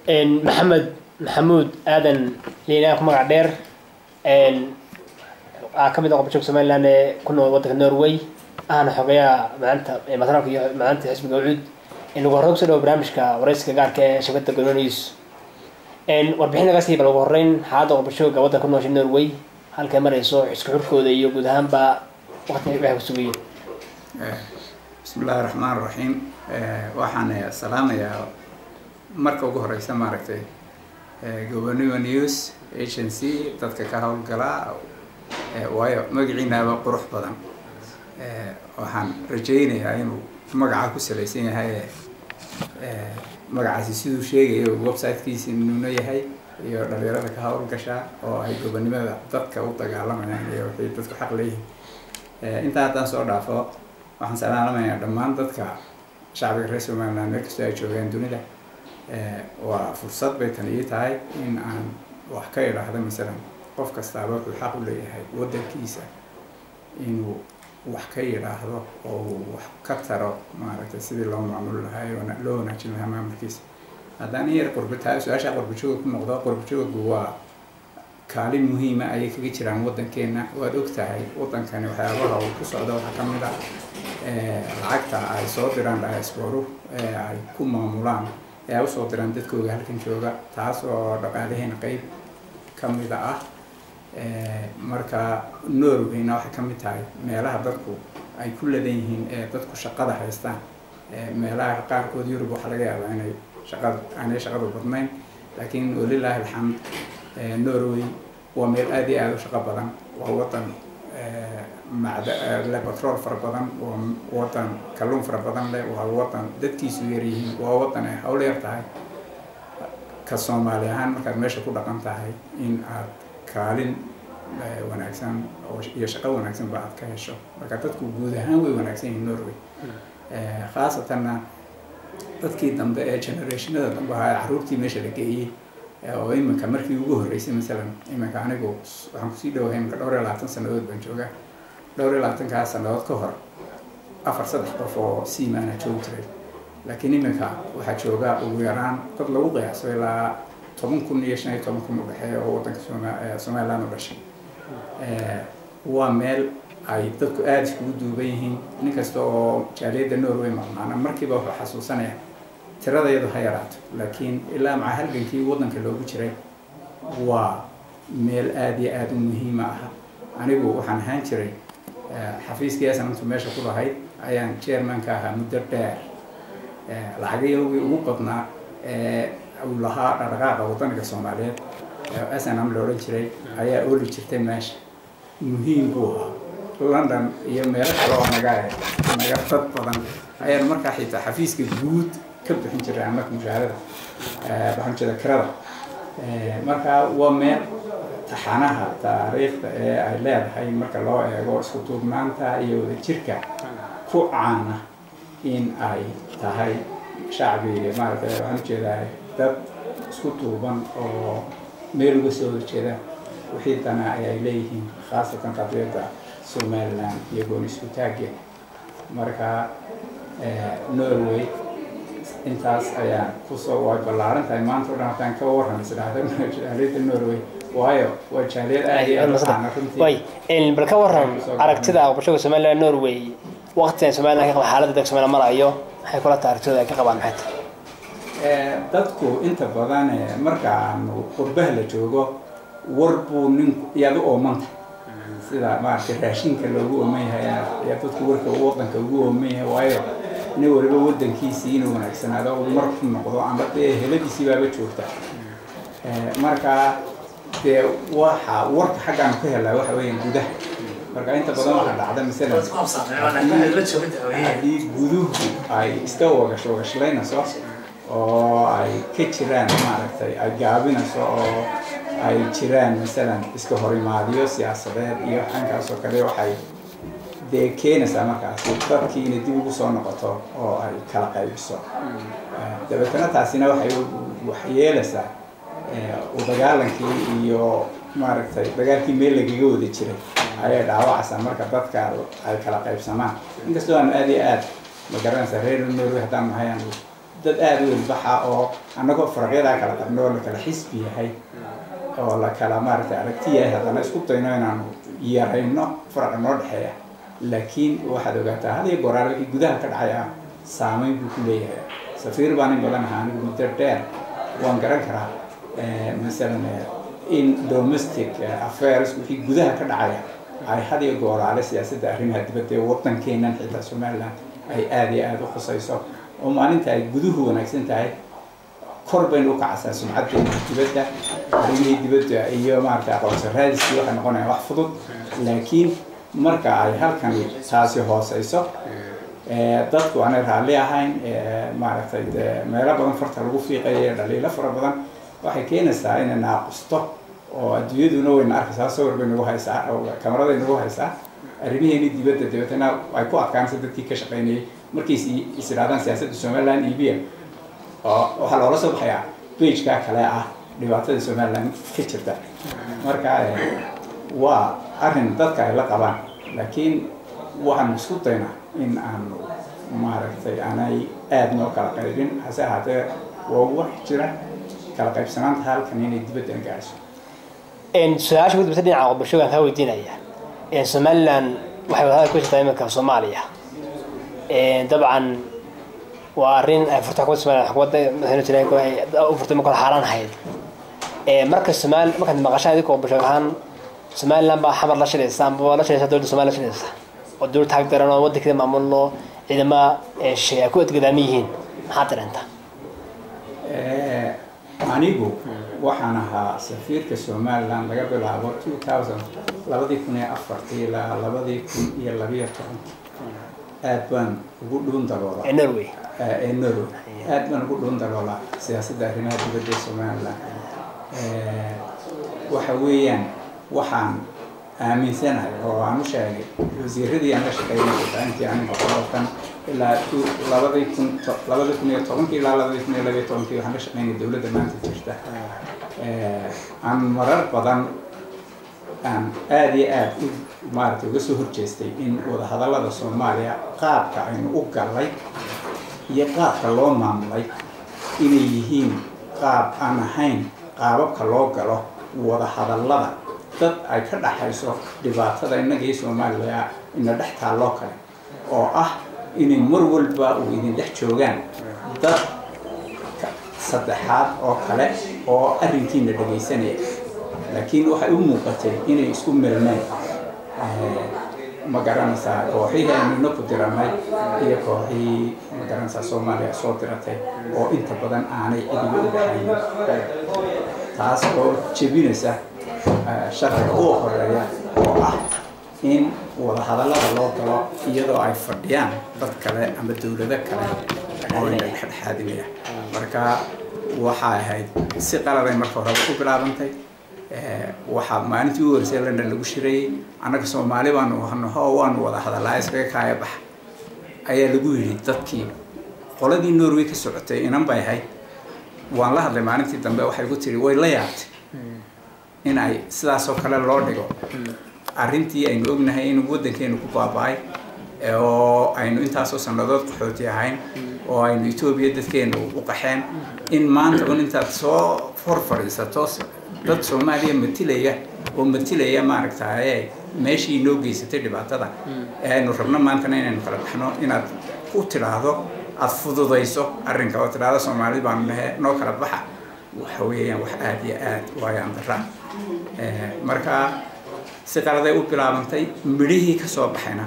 maxamed maxamuud aadan liinaa ku magac dheer aa ka mid ah qobjoog somaliland ee ku nool waddanka norway ahna xogeyaha maanta matraalka iyo maanta xisbiga ucuud nagu horreyn kusoo dhawo barnaamijka waraysiga gaarka ee shabakada gono news warbixin laga sii bal ugu horreyn xaaladda qobjooga waddanka ku noosha norway halkay marayso isku xurkooda iyo guud ahaanba waqtiga waxay ku sugayeen bismi illaahi raxmaan raxiim waxaan salaamayaa marka ugu horeysa maaragtay gobonimo news agency dadka ka howlgala waayo magaciinaaba qurux badan waxaan rajaynayaa inuu magaca ku salaysan yahay magacaasi siduu sheegayo websitekiisi nuuno yahay iyo dhalinyarada ka howlgashaa oo ay gobonimada dadka u dagaalamayaan iyo waxay dadku xaq leeyihin intaa haddaan soo dhaafo waxaan salaalamayaa dhammaan dadka shacbiga reer somaliland meel kastoo ay joogaan dunida waa fursad bay tan ii tahay in aan wax ka idhaahdo masalan qof kastaaba wuxuu xaq u leeyahay waddankiisa inuu wax ka yidhaahdo oo uu wax ka taro maaragtay sidii loo maamuli lahaa loo wanaajin lahaa maamulkiisa haddaan in yar qurbataa su-aasha qurbajooga ku noqdo qurbajoogu waa kaalin muhiima ayay kaga jiraan waddankeena waad og tahay waddankani waxyaabaha uu ku socdo waxaa ka mid ah lacagta ay soo diraan diasporu ee ay ku maamulaan ee ay usoo diraan dadkooga halkan jooga taas oo dhaqaalaheena qeyb ka mida ah marka norwayna waxay ka mid tahay meelaha dadku ay ku ladan yihiin ee dadku shaqada haystaan meelaha qaarkood yurub waxaa laga yaabaa inay shaqada aanay shaqadu badnayn laakiin walilaahi alxamd norway waa meel aada iyo aada u shaqo badan waa wadan le batrool fara badan waa wadan kalluun fara badan leh waa wadan dadkiisu yaryihiin waa wadan ay hawl yar tahay ka soomaali ahaan markaad meesha ku dhaqan tahay in aad kaalin wanaagsan iyo shaqo wanaagsanba aad ka hesho marka dadku guud ahaan way wanaagsan yihiin norway khaasatanna dadkii dambe ee generationada dambe ahaa caruurtii meesha la geeyey oo iminka markii ugu horreysay masalan iminka anigu waxaan kusii dhawahay iminka dhowr iyo labaatan sanadood baan joogaa dhowr iyo labaatankaa sanadood ka hor afar saddex qof oo siimaana joogi jiray laakiin iminka waxaa jooga ugu yaraan dad lagu qiyaaso ilaa toban kun iyo shan iyo toban kun u dhexeeya oo waddanka somaliland u dhashay waa meel ay dadku aada iskugu duuban yihiin nin kasta oo jaaliyadda norway maqnaana markiiba wuxuu xasuusanaya tirada iyadu ha yaraato laakiin ilaa maca halgankii waddanka loogu jiray waa meel aada iyo aada u muhiima ah anigu waxaan ahaan jiray xafiiskii asanantu meesha ku lahayd ayaan chairmanka ahaa muddo dheer lacagayogii ugu badnaa ee uu lahaa dhaqdhaqaaqa waddanka soomaaliyeed snm la odhan jiray ayaa ooli jirtay meesha muhiim buu ahaa london iyo meelo kale oo naga naga dad badan ayaan markaa xitaa xafiiska guud ka bixin jiray annaga mushaharada waxaan jeeda kirada marka waa meel taxanaha taariikhda ee ay leedahay marka loo eego isku duubnaanta iyo wadajirka ku caana in ay tahay shacbi maaragtay waxaan ujeedaa dad isku duuban oo meel uga soo horjeeda wixii dana ayay leeyihiin khaasatan qadiyadda somaliland iyo gooni isku taaggeeda marka norway intaas ayaan kusoo way ballaaran tahay maanta o dhan haddaan ka warran isdhahda jaaliyadda norway waayo waa jaaliyad aada iyo aada u caana runtii way bal ka waran aragtida qobashoga somaliland norway waqtigan somaliland ka qaba xaaladda dalka somaliland marayo maxay kula tahay aragtidooda ay ka qabaan maxay tahay dadku inta badan marka aanu qurbaha la joogo war buu nin iyaad u oomanta sida maaragtay raashinka loogu ooman yahay ayaa dadku warka waddanka ugu ooman yahay waayo nin waliba waddankiisii inuu wanaagsanaado mar ku noqdo ama dee heladiisii baaba joogta marka dee waxa warka xaggaanu ka helaa waxa weeyaan gudaha marka inta badan waxaa dhacda masalan haddii guduhu ay iska wagash wagashlaynayso oo ay ka jiraan maaragtay ay gaabinayso oo ay jiraan masalan iska horimaadiyo siyaasadeed iyo xankaas oo kale waxay dee keenaysaa markaasi dadkii inay dib ugu soo noqoto oo ay kala qaybiso dabeetana taasina waxay wax yeelaysaa u dagaalankii iyo maaragtay dagaalkii meel lagaga wada jiray ayay dhaawacaysaa marka dadka ay kala qaybsamaan inkastoo aan aada iyo aad ma garanaysaa reer norway haddaan nahay aan dad aada u ilbaxa oo annagoo faraqyadaa kala qabno oo la kala xisbi yahay oo la kala maaragtay aragti yahay haddana isku dayno inaanu yarayno faraqa noo dhexeeya laakiin waxaad ogaataa had iyo goraal wixii gudaha ka dhacaya saameyn buu ku leeyahay safiir baan in badan ahaa anigu muddo dheer waan garan karaa masalan in domestic affairs wixii gudaha ka dhacaya ay had iyo gooraale siyaasadda arrimaha dibadda ee waddankeenan xitaa somaliland ay aada iyo aada u khusayso oo maalinta ay guduhu wanaagsan tahay kor baynu u kacaysaa sumcaddeena dibadda arrimihii dibadda iyo maaragtay aqoonsi raadiskii waxay noqonayaan wax fudud laakiin marka ay halkani taasi hooseyso dadku aanay raalli ahayn maaragtay meelo badan farta lagu fiiqaya dhaliilo fara badan waxay keenaysaa inay naaqusto oo adduunyaduna wayna arkaysaa sawir bay nagu haysaa kamaraday nagu haysaa arrimaheeni dibadda dabeetana ay ku adkaanaysa dadkii ka shaqaynayay markay is idhahdaan siyaasadda somaliland ibiya oo waxaa loola soo baxayaa bejkaa kale ah dhibaatada somaliland ka jirta marka waa arrin dadka ay la qabaan laakiin waxaanu isku daynaa in aanu maaragtay aanay aada noo kala qaybin hase ahaatee waa wax jira kala qaybsanaanta halkan inay dibaddan gaarso su-aasha ku dambeysa dhinaca bulshooyinka kaa weydiinaya somaliland waxay wadahada ku jirtaa iminka soomaaliya dabcan waa arrin ay furta xukuumadda somaliland xukuumadda madaxweyne jira u furtay marka xaaraan ahayd marka somaali markaad maqashaan idinkoo bulshooyin ahaan somaliland baa xamar la shilaysa amba la shilaysa dowladda somaliya la shilaysa oo dowlad taag daran oo waddankeeda maamulno ciidama shay ay ku adgadaaman yihiin maxaad dareentaa anigu waxaan ahaa safiirka somaliland laga bilaabo two thousand labadii kun iyo afartii ilaa labadii kun iyo labiyo tobankii aad baan ugu dhuun daloola norway ee norway aad baan ugu dhuun daloola siyaasadda arrimaha dibadda ee somaliland waxa weeyaan waxaan aaminsanahay oo aan u sheegay wasiiradii aan la shaqeynay intii aniga qodobkan ilaa labadii kun labadii kun iyo tobankii ilaa labadii kun iyo labiyo tobankii waxaan la shaqeynay dowladda maanta jirta aan marar badan aan aada iyo aada u maaragtay uga soo horjeestay in wadahadallada soomaaliya qaabka aynu u gallay iyo qaabka loo maamulay inay yihiin qaab aan ahayn qaababka loo galo wadahadallada dad ay ka dhaxayso dhibaatada innaga iyo soomaaliya ina dhex taalloo kale oo ah inay mar walba uu idin dhex joogaan dad saddexaad oo kale oo arrinkiina dhagaysanaya laakiin waxay u muuqatay inay isku milmeen ma garanaysaa kooxihii aynuna ku diranay iyo kooxihii ma garanaysaa soomaaliya soo diratay oo inta badan aanay cidiga u dhaxaynin taas oo jebinaysa sharciga ugu horeeya oo ah in wadahadallada loo galo iyadoo ay fadhiyaan dad kale ama dowlado kale oo ina dhexdhexaadinaya marka waxay ahayd si qaladay marka horeba ku bilaabantay waxaa maalintii u horeysay london lagu shirayey annaga soomaali baanu hanaho waanu wada hadallaa iskaga kaaya baxa ayaa lagu yidhi dadkii qoladii norway ka socotay inan bay ahayd waan la hadlay maalintii dambe waxay ku tiri way la yaabtay in ay sidaasoo kale loo dhigo arrintii aynu ognahay inuu waddankeenu ku baaba-ay oo aynu intaasoo sannadood qaxooti ahayn oo aynu etoobiya dadkeenu u qaxeen in maanta un intaad soo hor fadhiisato dad soomaaliya matilaya oo matilaya maaragtaye meeshii inoo geysatay dhibaatada ee aynu rabno maantana inaynu kala baxno inaad ku tidhaahdo aada fududayso arrinka oo tidhaahdo soomaali baanu nahe noo kala baxa waxa weeyaan wax aada iyo aad waayaan dara marka si qaladay u bilaabantay midhihii ka soo baxayna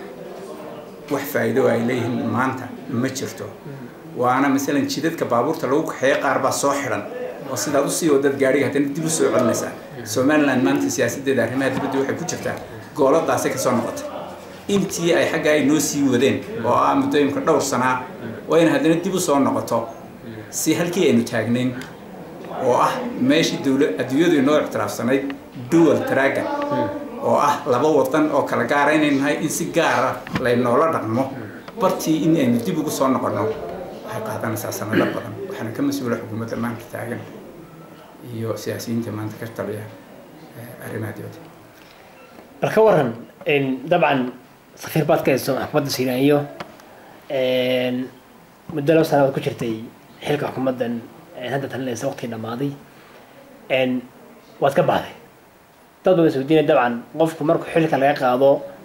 wax faa'iido ay leeyihiin maanta ma jirto waana masalan jidadka baabuurta lagu kaxeeyo qaar baa soo xidhan oo sidaad usii wadad gaadhiga haddana dib u soo celinaysaa somaliland maanta siyaasaddeeda arrimaha dibadda waxay ku jirtaa gooladaasay kasoo noqotay intii ay xaggaa ay noo sii wadeen oo ah muddooyinka dhowr sanaa waa in haddana dib u soo noqoto si halkii aynu taagnayn oo ah meeshii dowla adduunyadu inoo ictiraafsanayd dual dragon oo ah laba wadan oo kala gaara inaynu nahay in si gaara laynoola dhaqmo bartii in aynu dib ugu soo noqonno waxay qaadanaysaa sanado badan waxaana ka mas-uula xukuumadda maanta taagan iyo siyaasiyiinta maanta ka taliya arrimaha dibadda bal ka waran dabcan safiir baad ka hayso xukuumadda siinayo muddo laba sanadood ku jirtay xilka xukuumaddan hadda talinaysa waqtigii dhammaaday waad ka baxday dad badan isweydiinaya dabcan qofku markuu xilka laga qaado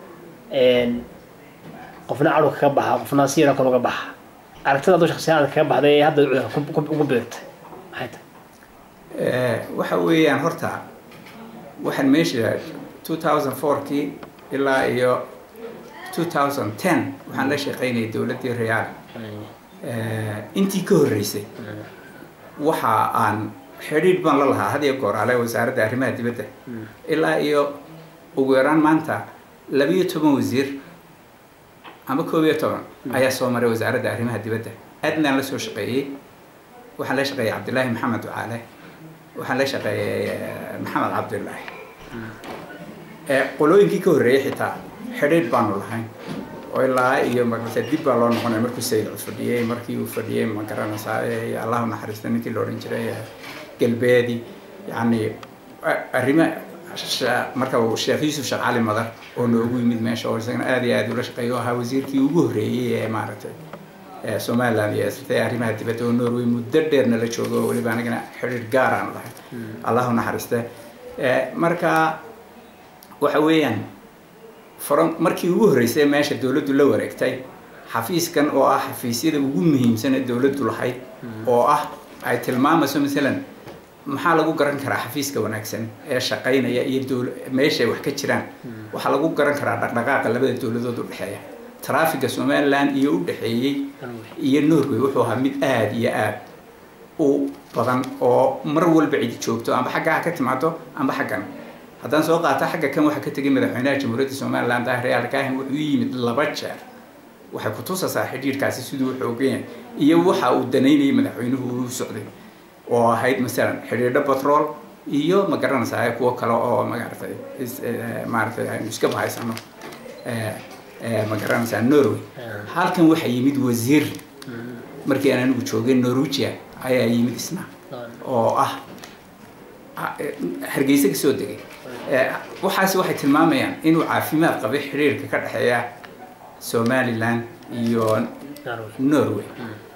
qofna cadhowka ka baxa qofna si yaroo kale uga baxa aragtida aduu shaksiyaanka kaga baxday ee hadda ugu beertay maxay tahay waxa weeyaan horta waxaan meesha two thousand fourkii ilaa iyo two thousand ten waxaan la shaqaynayay dowladdii reaal intii ka horreysay waxa aan xidhiidh baan la lahaa had iyo goor ale wasaaradda arrimaha dibadda ilaa iyo ugu yaraan maanta labiyo toban wasiir ama koob iyo toban ayaa soo maray wasaaradda arrimaha dibadda aadnaan la soo shaqeeyey waxaan la shaqeeyey cabdillaahi maxamed ducaale waxaan la shaqeeyey maxamed cabdullaahi qolooyinkii ka horreeyey xitaa xidhiidh baanu lahayn oo ilaa iyo magarata dib baa loo noqonaya markuu sayid cud fadhiyey markii uu fadhiyey ma garanaysaa allahu naxariista ninkii la odhan jiray galbeedi yacni arrimo marka uu sheekh yuusuf sheekh cali madar oo noogu yimid meesha oo isagana aad iyo aad ula shaqeeya oo ahaa wasiirkii ugu horreeyey ee maaragtay somaliland iyo sirtay arrimaha dibadda oo norway muddo dheerna la joogo oo weliba anigana xidhiidh gaar aan lahay allahu naxariiste marka waxa weeyaan from markii ugu horreysay meesha dowladdu la wareegtay xafiiskan oo ah xafiisyada ugu muhiimsan ee dowladdu lahayd oo ah ay tilmaamayso masalan maxaa lagu garan karaa xafiiska wanaagsan ee shaqaynaya iyo dowl meeshay wax ka jiraan waxaa lagu garan karaa dhaqdhaqaaqa labada dowladood u dhexeeya traffiga somaliland iyo u dhexeeyey iyo norway wuxuu ahaa mid aada iyo aada u badan oo mar walba cidi joogto amba xagga ha ka timaado amba xaggan haddaan soo qaata xagga kan waxaa ka tegay madaxweynaha jamhuuriyadda somaliland ah real kahin wuxuu yimid laba jeer waxay ku tusaysaa xidhiidhkaasi siduu xoogan yahay iyo waxa uu danaynayay madaxweynuhu uu socday oo ahayd masalan xidhiidho batrool iyo ma garanaysaa kuwo kale oo magaratay maaratay aynu iska bahaysano ma garanaysaa norway halkan waxaa yimid wasiir markii aan anigu joogay norwegia ayaa yimid isna oo ah hargeysa kasoo degay waxaasi waxay tilmaamayaan inuu caafimaad qabay xidhiirka ka dhexeeya somaliland iyo norway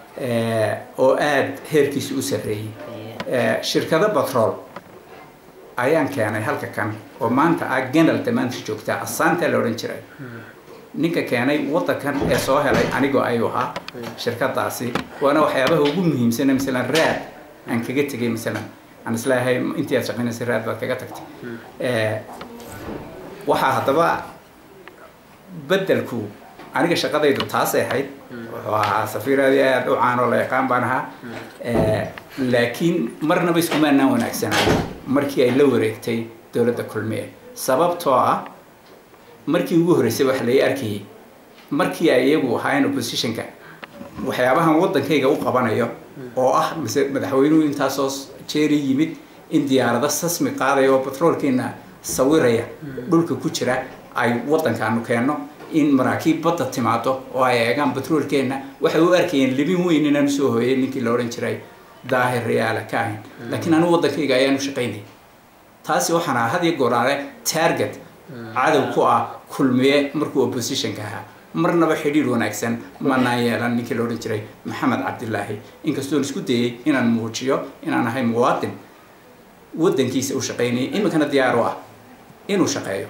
oo aada heerkiisa u sarreeyey shirkado batrool ayaan keenay halka kan oo maanta ah genalta maanta joogtaa asaanta la odhan jiray ninka keenay waddankan ee soo helay anigoo ayuu ahaa shirkadaasi waana waxyaabaha ugu muhiimsana masalan raad aan kaga tegay masalan aan isleeyahay intii aad shaqaynaysa raad baad kaga tagtay waxaa haddaba beddelku aniga shaqadaydu taasay ahayd wuxuu ahaa safiiradii aada u caanoo la yaqaan baan ahaa laakiin marnaba iskumaanaan wanaagsanaa markii ay la wareegtay dowladda kulmiye sababtoo ah markii ugu horreysay waxa lai arkayay markii ay iyagu ahaayeen oppositionka waxyaabahan waddankayga u qabanayo oo ah mise madaxweynuhu intaasoo jeeri yimid in diyaarado sasmi qaadaya oo batroolkiina sawiraya dhulka ku jira ay waddankaanu keenno in maraakiib badda timaado oo ay eegaan batroolkeenna waxay u arkayeen libin weyn inaan usoo hooyay ninkii la odhan jiray daahir reyaala ka ahayn laakiin anigu waddankayga ayaan u shaqaynayay taasi waxaan ahaa had iyo gooraale target cadow ku ah kulmiye markuu oppositionka ahaa marnaba xidhiir wanaagsan manaan yeelan ninkii la odhan jiray maxamed cabdilaahi inkastoon isku dayay inaan muujiyo inaan ahay muwaadin waddankiisa u shaqaynayay iminkana diyaar u ah inuu shaqeeyo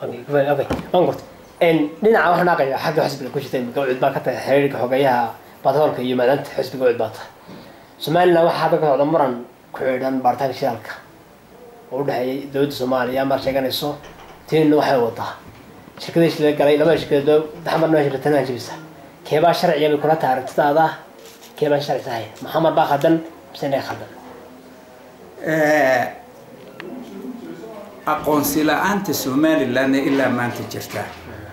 dhinaca waxaan aqaya xagga xisbiga ku jirta imika ucid baa ka tahay xiriirka xogeyaha batroolka iyo maadaanta xisbiga ucid baa tahay somaliland waxaa hadda ka socda muran ku xidhan baaritaanka shidaalka oo u dhexeeyay dowladda soomaaliya mar sheeganayso tiinna waxay wadaa shirkadii la galay labada shirkadood daxmar noo shirkatana jibisa keebaa sharciga bay kula tahay aragtidaada keebaa sharci tahay maxamed baa khaldan mise inay khaldan aqoonsi la-aanta somalilandna ilaa maanta jirta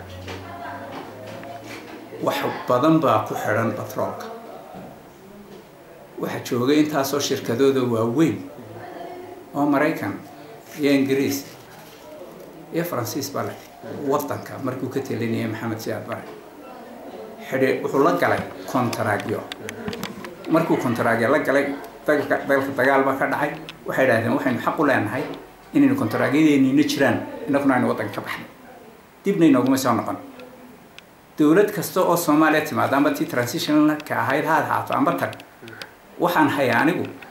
wax badan baa ku xidhan batroolka waxaa joogay intaasoo shirkadooda waaweyn oo maraykan iyo ingiriis iyo faransiis baa leh waddanka markuu ka telinayay maxamed siyaad bare xidhi wuxuu la galay kontaragyo markuu kontaragyo la galay dalka dalka dagaal baa ka dhacay waxay idhahdeen waxaynu xaq u leenahay inaynu kontaraagyadeenina jiraan inaguna aynu waddanka ka baxnay dibna inooguma soo noqon dowlad kasta oo soomaaliya timaado amba tii transitionka ahayd ha ahaato amba tag waxaan hayaa anigu